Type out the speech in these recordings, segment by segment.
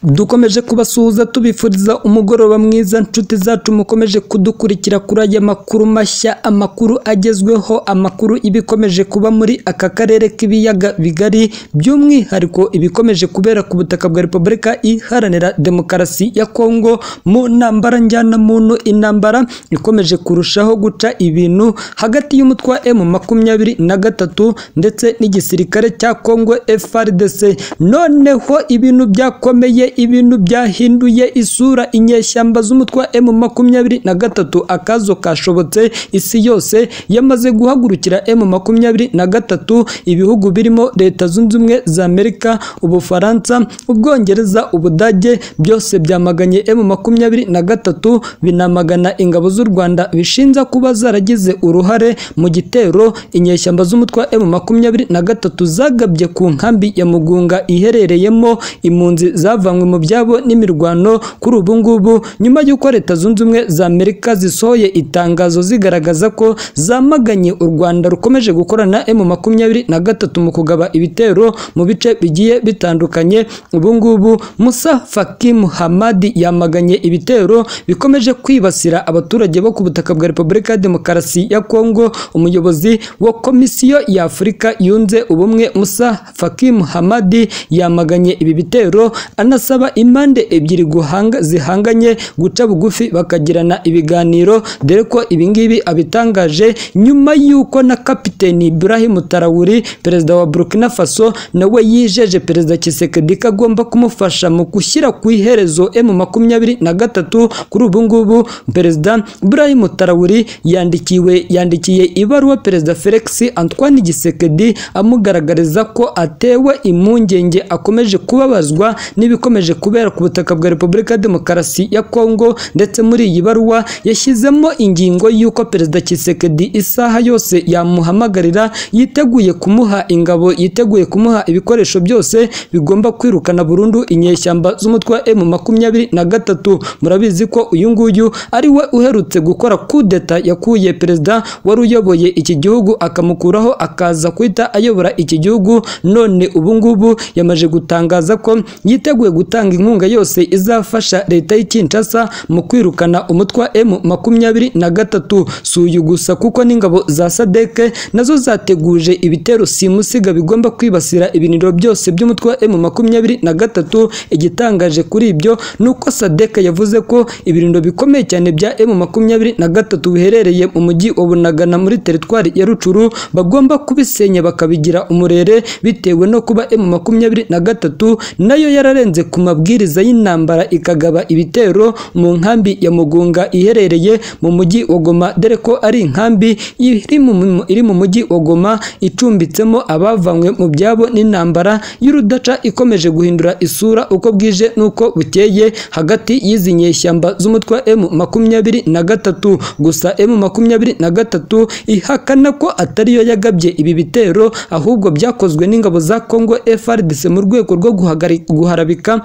dukomeje kubasuhuza tubifuriza umugoroba mwiza nshuti zacu mukomeje kudukurikira kuri aya makuru mashya amakuru agezweho amakuru ibikomeje kuba muri aka karere k'ibiyaga bigari by'umwihariko ibikomeje kubera ku butaka bwa repubulika iharanira demokarasi ya kongo mu ntambara njyanamuntu intambara ikomeje kurushaho guca ibintu hagati y'umutwe wa emu makumyabiri na gatatu ndetse n'igisirikare cya kongo frdc noneho ibintu byakomeye ibintu byahinduye isura inyeshyamba z'umutwe wa emu makumyabiri na gatatu akazo kashobotse isi yose yamaze guhagurukira emu makumyabiri na gatatu ibihugu birimo leta zunze ubumwe za amerika ubufaransa ubwongereza ubudage byose byamaganye emu makumyabiri na gatatu binamagana ingabo z'u rwanda bishinja kuba zaragize uruhare mu gitero inyeshyamba z'umutwe wa emu makumyabiri na gatatu zagabye ku nkambi ya mugunga iherereyemo impunzi zavanywe mu byabo n'imirwano kuri ubu ngubu nyuma y'uko leta zunze ubumwe za amerika zisohoye itangazo zigaragaza ko zamaganye u rwanda rukomeje gukorana emu makumyabiri na gatatu mu kugaba ibitero mu bice bigiye bitandukanye ubu ngubu musa fakim hamadi yamaganye ibitero bikomeje kwibasira abaturage bo ku butaka bwa repubulika ya demokarasi ya kongo umuyobozi wa komisiyo ya afurika yunze ubumwe musa fakim hamadi yamaganye ibi bitero anasaba impande ebyiri guhanga zihanganye guca bugufi bakagirana ibiganiro dore ko ibingibi abitangaje nyuma y'uko na kapiteni Ibrahim Tarawuri perezida wa Burkina Faso nawe yijeje perezida Tshisekedi ko agomba kumufasha mu gushyira ku iherezo M makumyabiri na gatatu kuri ubu ngubu perezida Ibrahim Tarawuri yandikiwe yandikiye ibaruwa perezida Felix Antoine Tshisekedi amugaragariza ko atewe impungenge akomeje kubabazwa n'ibikomeje kubera ku butaka bwa Repubulika ya Demokarasi ya Kongo ndetse muri iyi baruwa yashyizemo ingingo y'uko perezida Tshisekedi isaha yose yamuhamagarira yiteguye kumuha ingabo yiteguye kumuha ibikoresho byose bigomba kwirukana burundu inyeshyamba z'umutwe wa M makumyabiri na gatatu murabizi ko uyu nguyu ari we uherutse gukora kudeta yakuye perezida wari uyoboye iki gihugu akamukuraho akaza guhita ayobora iki gihugu none ubu ngubu yamaze gutangaza ko yiteguye gutanga inkunga yose izafasha leta y'ikinshasa mu kwirukana umutwe wa M makumyabiri na gatatu si uyu gusa kuko n'ingabo za sadeke nazo zateguje ibitero simusiga bigomba kwibasira ibiniro byose by'umutwe wa M makumyabiri na gatatu igitangaje kuri ibyo ni uko sadeke yavuze ko ibirindiro bikomeye cyane bya M makumyabiri na gatatu biherereye mu mujyi wa Bunagana muri teritwari ya Rucuru bagomba kubisenya bakabigira umurere bitewe no kuba M makumyabiri na gatatu nayo yararenze ku mabwiriza y'intambara ikagaba ibitero mu nkambi ya Mugunga iherereye mu mujyi wa Goma dore ko ari inkambi iri mu mujyi wa Goma icumbitsemo abavanywe mu byabo n'intambara y'urudaca ikomeje guhindura isura uko bwije n'uko bukeye hagati y'izi nyeshyamba z'umutwe wa M makumyabiri na gatatu gusa M makumyabiri na gatatu ihakana ko atariyo yagabye ibi bitero ahubwo byakozwe n'ingabo za Congo FARDC mu rwego rwo guharabika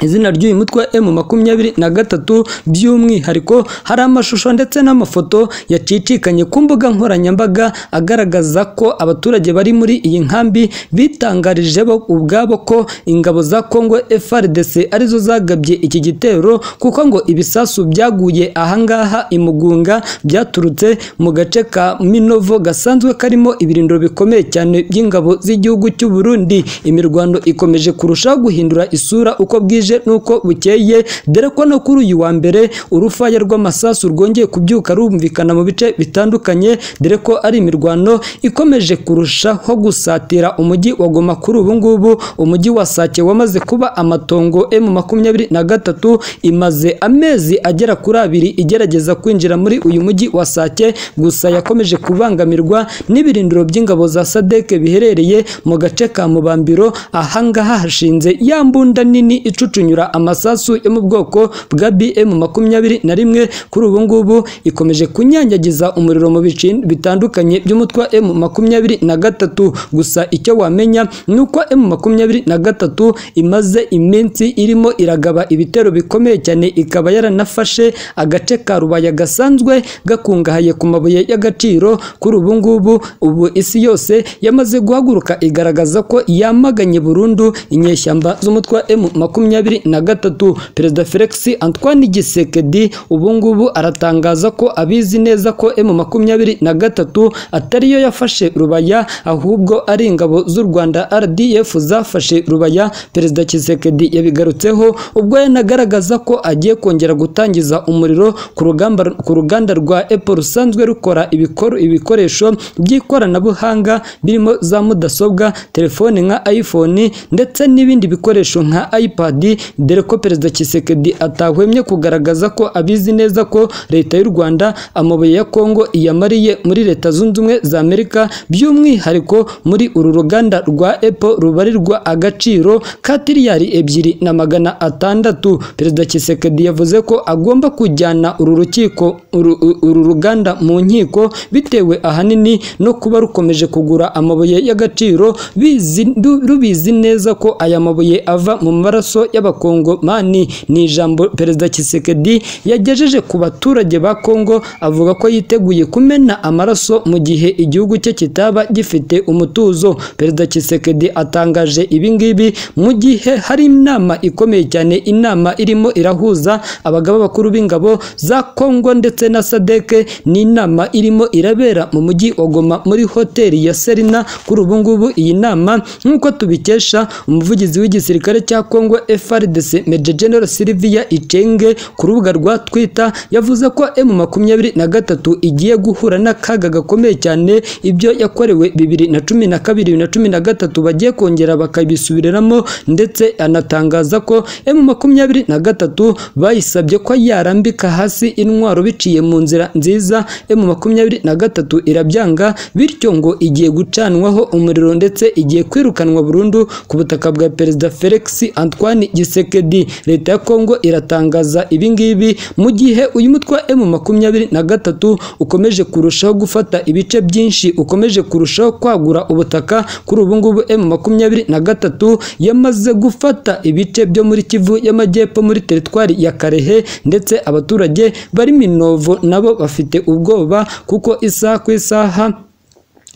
izina ry'uyu mutwe wa M makumyabiri na gatatu by'umwihariko hari amashusho ndetse n'amafoto yacicikanye ku mbuga nkoranyambaga agaragaza ko abaturage bari muri iyi nkambi bitangarije bo ubwabo ko ingabo za Congo FARDC arizo zagabye iki gitero kuko ngo ibisasu byaguye ahangaha imugunga byaturutse mu gace ka Minovo gasanzwe karimo ibirindiro bikomeye cyane by'ingabo z'igihugu cy'u Burundi imirwano ikomeje kurushaho guhindura isura uko bwije nuko bukeye dore ko no kuri uyu wa mbere urufaya rw'amasasu rwongeye kubyuka rumvikana mu bice bitandukanye dore ko ari imirwano ikomeje kurushaho gusatira umujyi wa Goma kuri ubu ngubu umujyi wa Sake wamaze kuba amatongo M makumyabiri na gatatu imaze amezi agera kuri abiri igerageza kwinjira muri uyu mujyi wa Sake gusa yakomeje kubangamirwa n'ibirindiro by'ingabo za Sadeke biherereye mu gace ka Mubambiro ahangaha hashinze ya mbunda nini icucunyura amasasu yo mu bwoko bwa BM makumyabiri na rimwe kuri ubu ngubu ikomeje kunyanyagiza umuriro mu bice bitandukanye by'umutwe wa M makumyabiri na gatatu gusa icyo wamenya ni uko M makumyabiri na gatatu imaze iminsi irimo iragaba ibitero bikomeye cyane ikaba yaranafashe agace ka rubaya gasanzwe gakungahaye ku mabuye y'agaciro kuri ubu ngubu ubu isi yose yamaze guhaguruka igaragaza ko yamaganye burundu inyeshyamba z'umutwe wa M makumyabiri makumyabiri na gatatu perezida felix antoine gisekedi ubu ngubu aratangaza ko abizi neza ko emu makumyabiri na gatatu atariyo yafashe rubaya ahubwo ari ingabo z'u rwanda rdf zafashe rubaya perezida kisekedi yabigarutseho ubwo yanagaragaza ko agiye kongera gutangiza umuriro ku rugamba ku ruganda rwa apple rusanzwe rukora ibikor- ibikoresho by'ikoranabuhanga birimo za mudasobwa telefone nka iphone ndetse n'ibindi bikoresho nka ipad dore ko perezida kisekedi atahwemye kugaragaza ko abizi neza ko leta y'u rwanda amabuye ya kongo iyamariye muri leta zunze ubumwe za amerika by'umwihariko muri uru ruganda rwa apple rubarirwa agaciro ka tiriyari ebyiri na magana atandatu perezida kisekedi yavuze ko agomba kujyana uru rukiko uru, uru ruganda mu nkiko bitewe ahanini no kuba rukomeje kugura amabuye y'agaciro bizi, ru- rubizi neza ko aya mabuye ava mu maraso y'abakongomani ni ijambo perezida kisekedi yagejeje ku baturage ba kongo avuga ko yiteguye kumena amaraso mu gihe igihugu cye kitaba gifite umutuzo perezida kisekedi atangaje ibi ngibi mu gihe hari inama ikomeye cyane inama irimo irahuza abagaba bakuru b'ingabo za kongo ndetse na sadeke ni inama irimo irabera mu mujyi wa goma muri hoteli ya serina kuri ubu ngubu iyi nama nk'uko tubikesha umuvugizi w'igisirikare cya kongo frdc major general silvia icenge ku rubuga rwa twitter yavuze ko m makumyabiri na gatatu igiye guhura n'akaga gakomeye cyane ibyo yakorewe bibiri na cumi na kabiri bibiri na cumi na gatatu bagiye kongera bakabisubiramo ndetse anatangaza ko m makumyabiri na gatatu bayisabye ko yarambika hasi intwaro biciye mu nzira nziza m makumyabiri na gatatu irabyanga bityo ngo igiye gucanwaho umuriro ndetse igiye kwirukanwa burundu ku butaka bwa perezida felix antoine gisekedi leta ya kongo iratangaza ibi ngibi mu gihe uyu mutwe wa m makumyabiri na gatatu ukomeje kurushaho gufata ibice byinshi ukomeje kurushaho kwagura ubutaka kuri ubu ngubu m makumyabiri na gatatu yamaze gufata ibice byo muri kivu y'amajyepfo muri teritwari ya karehe ndetse abaturage bari minovo nabo bafite ubwoba kuko isaha ku isaha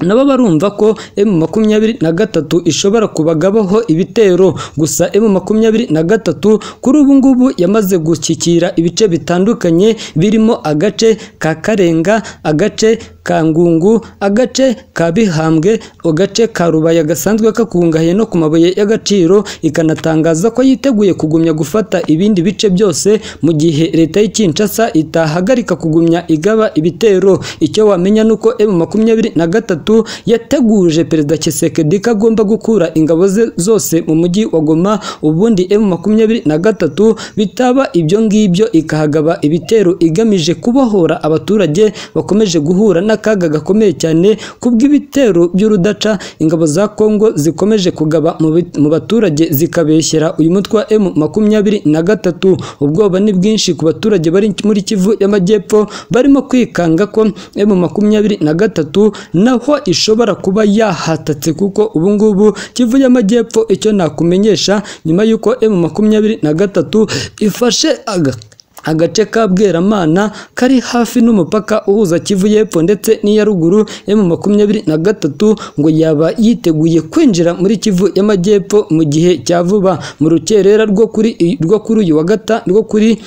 nabo barumva ko M makumyabiri na gatatu ishobora kubagabaho ibitero gusa M makumyabiri na gatatu kuri ubu ngubu yamaze gushyikira ibice bitandukanye birimo agace ka Karenga agace ka Ngungu agace ka Bihambwe agace ka Rubaya gasanzwe kakungahaye no ku mabuye y'agaciro ikanatangaza ko yiteguye kugumya gufata ibindi bice byose mu gihe leta y'i Kinshasa itahagarika kugumya igaba ibitero icyo wamenya nuko M makumyabiri na gatatu gatatu yateguje perezida Kisekedi ko agomba gukura ingabo ze zose mu mujyi wa Goma ubundi M makumyabiri na gatatu bitaba ibyo ngibyo ikahagaba ibitero igamije kubohora abaturage bakomeje guhura n'akaga gakomeye cyane kubw'ibitero by'urudaca ingabo za Kongo zikomeje kugaba mu bit- mu baturage zikabeshyera uyu mutwe wa M makumyabiri na gatatu ubwoba ni bwinshi ku baturage bari muri Kivu y'Amajyepfo barimo kwikanga ko M makumyabiri na gatatu naho ko ishobora kuba yahatatse kuko ubu ngubu Kivu y'Amajyepfo icyo nakumenyesha nyuma y'uko M makumyabiri na gatatu ifashe aga agace ka Bweramana kari hafi n'umupaka uhuza Kivu y'Epfo ndetse n'iya ruguru M makumyabiri na gatatu ngo yaba yiteguye kwinjira muri Kivu y'Amajyepfo mu gihe cya vuba mu rukerera rwo kuri rwo kuri uyu wa gata rwo kuri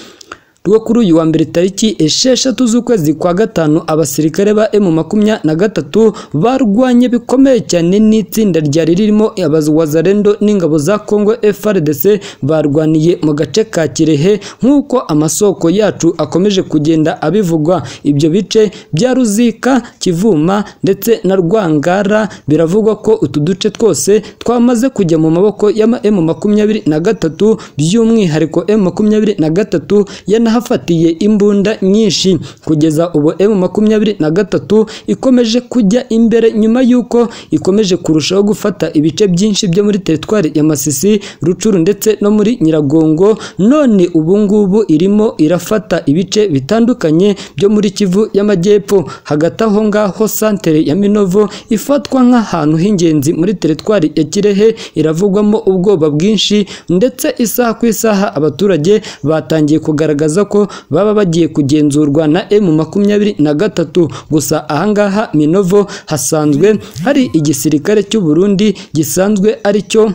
rwo kuri uyu wa mbere tariki esheshatu z'ukwezi kwa gatanu abasirikare ba M makumya na gatatu barwanye bikomeye cyane n'itsinda ryari ririmo abazalendo n'ingabo za Kongo FARDC barwaniye mu gace ka Kirehe nk'uko amasoko yacu akomeje kugenda abivugwa ibyo bice bya Ruzika Kivuma ndetse na Rwangara biravugwa ko utu duce twose twamaze kujya mu maboko ya M makumyabiri na gatatu by'umwihariko M makumyabiri na gatatu yana hafatiye imbunda nyinshi kugeza ubu M makumyabiri na gatatu ikomeje kujya imbere nyuma y'uko ikomeje kurushaho gufata ibice byinshi byo muri teritwari ya Masisi Rucuru ndetse no muri Nyiragongo none ubu ngubu irimo irafata ibice bitandukanye byo muri Kivu y'Amajyepfo hagati aho ngaho santere ya Minovo ifatwa nk'ahantu h'ingenzi muri teritwari ya Kirehe iravugwamo ubwoba bwinshi ndetse isaha ku isaha abaturage batangiye kugaragaza bagaragaza ko baba bagiye kugenzurwa na M makumyabiri na gatatu gusa ahangaha Minovo hasanzwe hari igisirikare cy'u Burundi gisanzwe ari cyo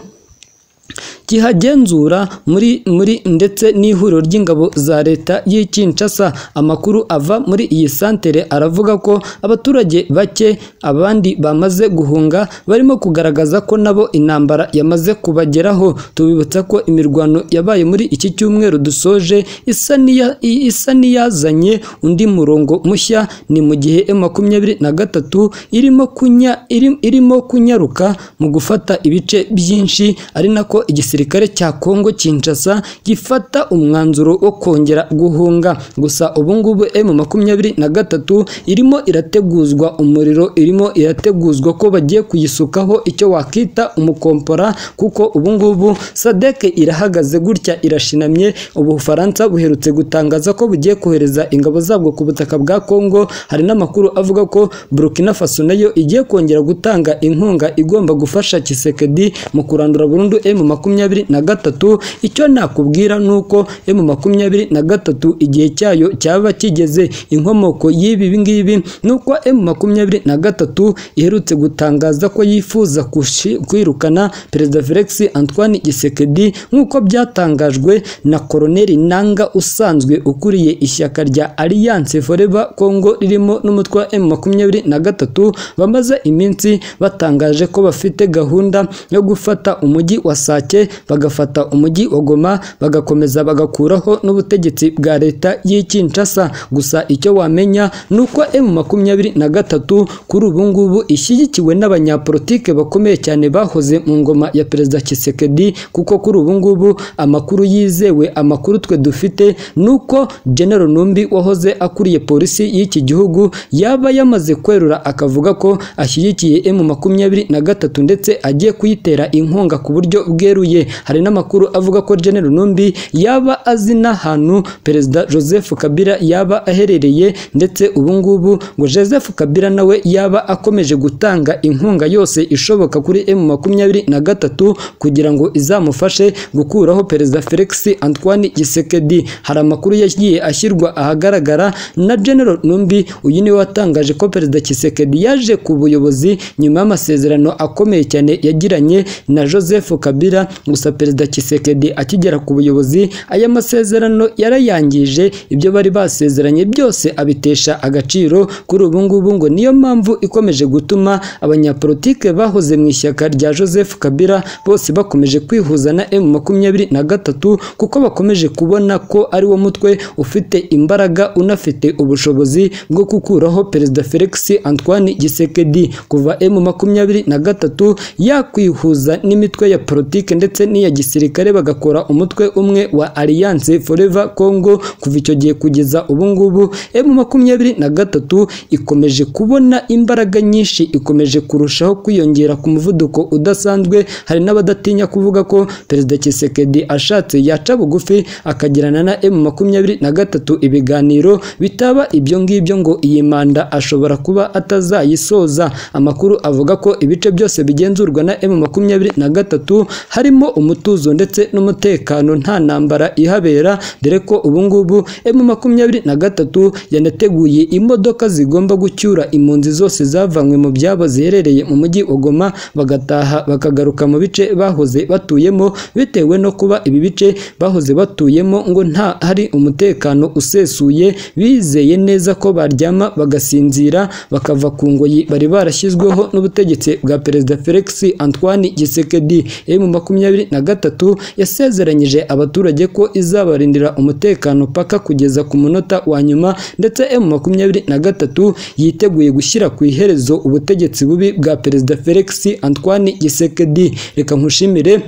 kihagenzura muri muri ndetse n'ihuriro ry'ingabo za leta y'i Kinshasa amakuru ava muri iyi santere aravuga ko abaturage bake abandi bamaze guhunga barimo kugaragaza ko nabo intambara yamaze kubageraho tubibutsa ko imirwano yabaye muri iki cyumweru dusoje isa n'iya isa n'iyazanye undi murongo mushya ni mu gihe M makumyabiri na gatatu irimo kunya iri- irimo kunyaruka mu gufata ibice byinshi ari nako igisirikare cya Kongo Kinshasa gifata umwanzuro wo kongera guhunga gusa ubu ngubu M makumyabiri na gatatu irimo irateguzwa umuriro irimo irateguzwa ko bagiye kuyisukaho icyo wakita umukompora kuko ubu ngubu SADC irahagaze gutya irashinamye ubufaransa buherutse gutangaza ko bugiye kohereza ingabo zabwo ku butaka bwa Kongo hari n'amakuru avuga ko Burkina Faso nayo igiye kongera gutanga inkunga igomba gufasha Kisekedi mu kurandura burundu M makumyabiri na gatatu icyo nakubwira ni uko M makumyabiri na gatatu igihe cyayo cyaba kigeze inkomoko y'ibi ngibi ni uko M makumyabiri na gatatu iherutse gutangaza ko yifuza kushi- kwirukana Perezida Felix Antoine Gisekedi nk'uko byatangajwe na Koloneli Nanga usanzwe ukuriye ishyaka rya Alliance Forever Congo ririmo n'umutwe wa M makumyabiri na gatatu bamaze iminsi batangaje ko bafite gahunda yo gufata umujyi wa Sake bagafata umujyi wa Goma bagakomeza bagakuraho n'ubutegetsi bwa leta y'i Kinshasa gusa icyo wamenya ni uko M makumyabiri na gatatu kuri ubu ngubu ishyigikiwe n'abanyapolitike bakomeye cyane bahoze mu ngoma ya Perezida Tshisekedi kuko kuri ubu ngubu amakuru yizewe amakuru twe dufite ni uko General Numbi wahoze akuriye polisi y'iki gihugu yaba yamaze kwerura akavuga ko ashyigikiye M makumyabiri na gatatu ndetse agiye kuyitera inkunga ku buryo bweruye hari n'amakuru avuga ko General Numbi yaba azi n'ahantu Perezida Joseph Kabila yaba aherereye ndetse ubu ngubu ngo Joseph Kabila nawe yaba akomeje gutanga inkunga yose ishoboka kuri M makumyabiri na gatatu kugira ngo izamufashe gukuraho Perezida Felix Antoine Gisekedi hari amakuru yagiye ashyirwa ahagaragara na General Numbi uyu niwe watangaje ko Perezida Kisekedi yaje ku buyobozi nyuma y'amasezerano akomeye cyane yagiranye na Joseph Kabila gusa Perezida Kisekedi akigera ku buyobozi aya masezerano yarayangije ibyo bari basezeranye byose abitesha agaciro kuri ubu ngubu ngo niyo mpamvu ikomeje gutuma abanyapolitike bahoze mu ishyaka rya Joseph Kabila bose bakomeje kwihuza na M makumyabiri na gatatu kuko bakomeje kubona ko ari wo mutwe ufite imbaraga unafite ubushobozi bwo gukuraho Perezida Felix Antoine Gisekedi kuva M makumyabiri na gatatu yakwihuza n'imitwe ya politike ndetse n'iya gisirikare bagakora umutwe umwe wa Alliance Forever Congo kuva icyo gihe kugeza ubu ngubu M makumyabiri na gatatu ikomeje kubona imbaraga nyinshi ikomeje kurushaho kwiyongera ku muvuduko udasanzwe hari n'abadatinya kuvuga ko Perezida Kisekedi ashatse yaca bugufi akagirana na M makumyabiri na gatatu ibiganiro bitaba ibyo ngibyo ngo iyi manda ashobora kuba atazayisoza amakuru avuga ko ibice byose bigenzurwa na M makumyabiri na gatatu harimo umutuzo ndetse n'umutekano nta ntambara ihabera dore ko ubu ngubu M makumyabiri na gatatu yanateguye imodoka zigomba gucyura impunzi zose zavanywe mu byabo ziherereye mu mujyi wa Goma bagataha bakagaruka mu bice bahoze batuyemo bitewe no kuba ibi bice bahoze batuyemo ngo nta hari umutekano usesuye bizeye neza ko baryama bagasinzira bakava ku ngoyi bari barashyizweho n'ubutegetsi bwa Perezida Felix Antoine Gisekedi mu makumyabiri na gatatu yasezeranyije abaturage ko izabarindira umutekano paka kugeza ku munota wa nyuma ndetse M makumyabiri na gatatu yiteguye gushyira ku iherezo ubutegetsi bubi bwa Perezida Felix Antoine Gisekedi reka nkushimire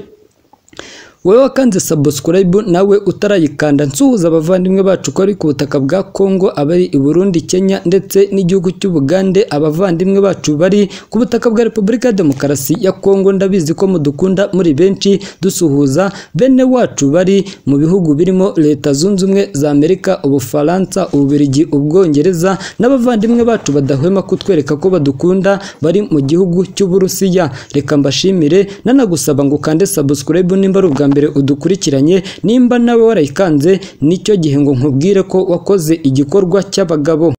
wowe wakanze subscribe nawe utarayikanda nsuhuza abavandimwe bacu ko ari ku butaka bwa Kongo abari i Burundi Kenya ndetse n'igihugu cy'Ubugande abavandimwe bacu bari ku butaka bwa Repubulika ya Demokarasi ya Kongo ndabizi ko mudukunda muri benshi dusuhuza bene wacu bari mu bihugu birimo Leta Zunze Ubumwe za Amerika Ubufaransa Ububirigi Ubwongereza n'abavandimwe bacu badahwema kutwereka ko badukunda bari mu gihugu cy'Uburusiya reka mbashimire nanagusaba ngo ukande subscribe nimba ari ubwa mbere udukurikiranye nimba nawe warayikanze nicyo gihe ngo nkubwire ko wakoze igikorwa cy'abagabo